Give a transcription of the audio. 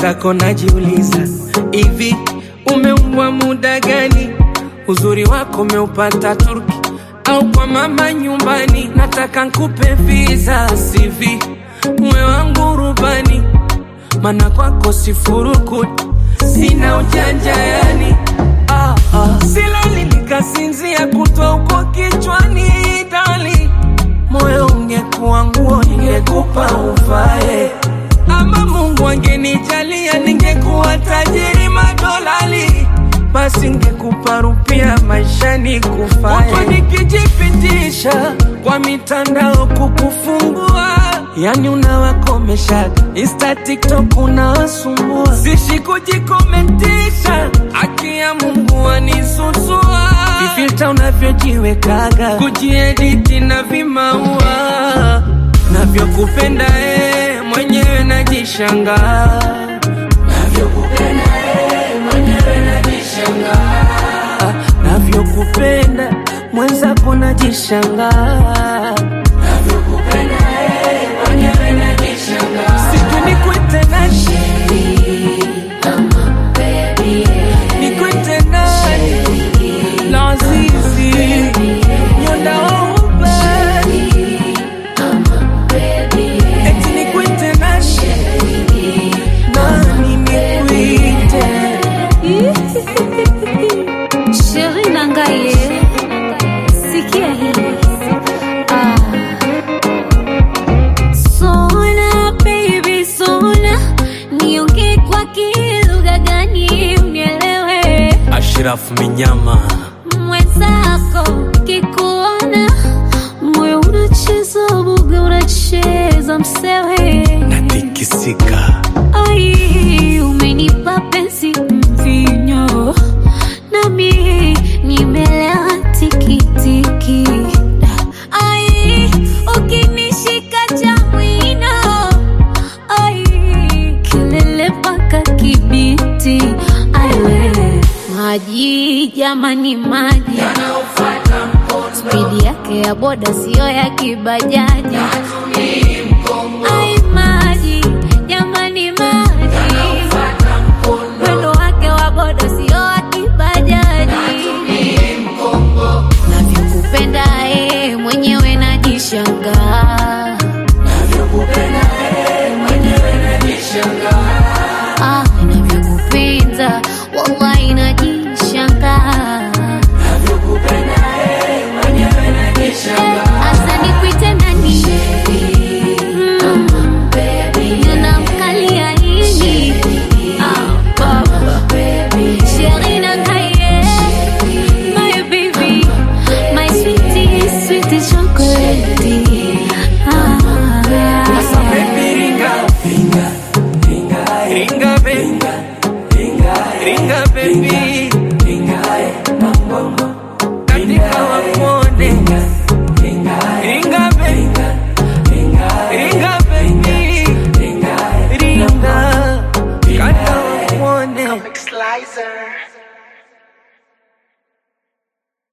mwenzako najiuliza hivi umeumbwa muda gani uzuri wako umeupata turki au kwa mama nyumbani nataka nkupe visa sivi mwe wangu rubani mana kwako sifurukuti sina ujanja yani ah, ah. silali nikasinzia kutwa uko kichwani dali moyo ungekuwa nguo ningekupa uvae ama mungu angenijalia ningekuwa tajiri madolali basi ngekupa rupia maishani kufae Huku nikijipitisha kwa mitandao kukufungua yani unawakomesha insta tiktok unawasumbua sishi kujikomentisha haki ya mungu anisusua vifilta unavyojiwekaga kujiediti na vimaua navyokupenda ee mwenyewe najishangaa navyokupenda ee mwenyewe najishangaa navyokupenda mwenzako najishangaa navyokupenda ee mwenyewe najishangaa siku nikwite nani nikwite nani lazizi nyondaouba eti nikwite nani nani nikwite Sheri Nangaye, sikia hii. Ah. Sona baby sona, niongee kwa kilugha gani unielewe? Ashraf Minyama Mwenzako kikuona moyo unacheza buga, unacheza msewe natikisika Ai, umenipa penzi mvinyo, nami nimelewa tikitiki. Ai, ukinishika cha mwino, ai, kelele mpaka Kibiti. Ai, we, maji jamani, maji spidi yake ya boda siyo ya kibajaji. Ai, maji jamani, maji mwendo wake wa boda sio wa kibajaji. Navyokupenda eh,